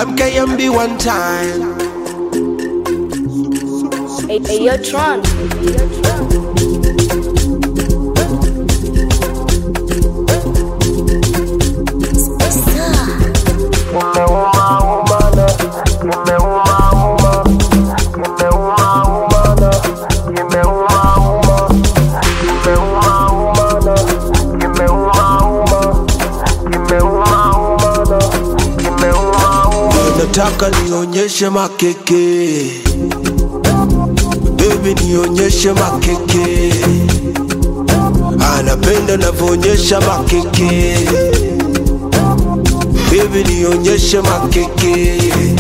MKMB one time. Hey, hey, yo, Tron. Nataka nionyeshe makeke, baby nionyeshe makeke. Anapenda navyoonyesha makeke, baby nionyeshe makeke.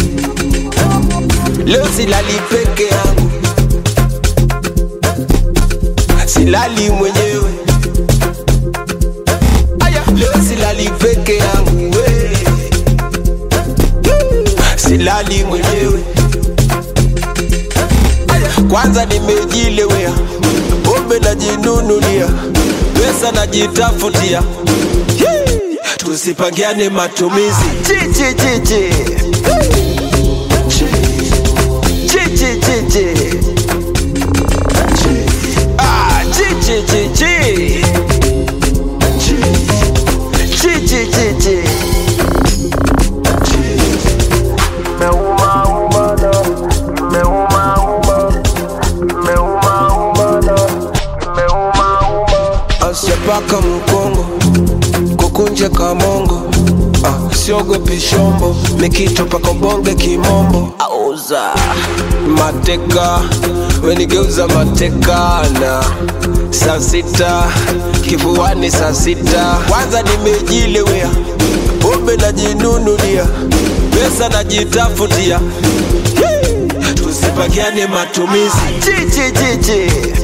Leo silali peke yangu, silali mwenyewe. Aya, leo silali peke yangu we. silali mwenyewe. Aya, Kwanza nimejilewea, pombe najinunulia, pesa najitafutia. Hii, Tusipangiane matumizi chichi chichi chichi chichi Ah, chichi chichi chichi chichi asiyepaka mkongo kukunja kamongo ah, siogopi shombo mikito paka bonge kimombo auza mateka wenigeuza mateka na saa sita kifuani saa sita kwanza nimejilewea pombe najinunulia pesa najitafutia Hii, tusipakiane matumizi chichi chichi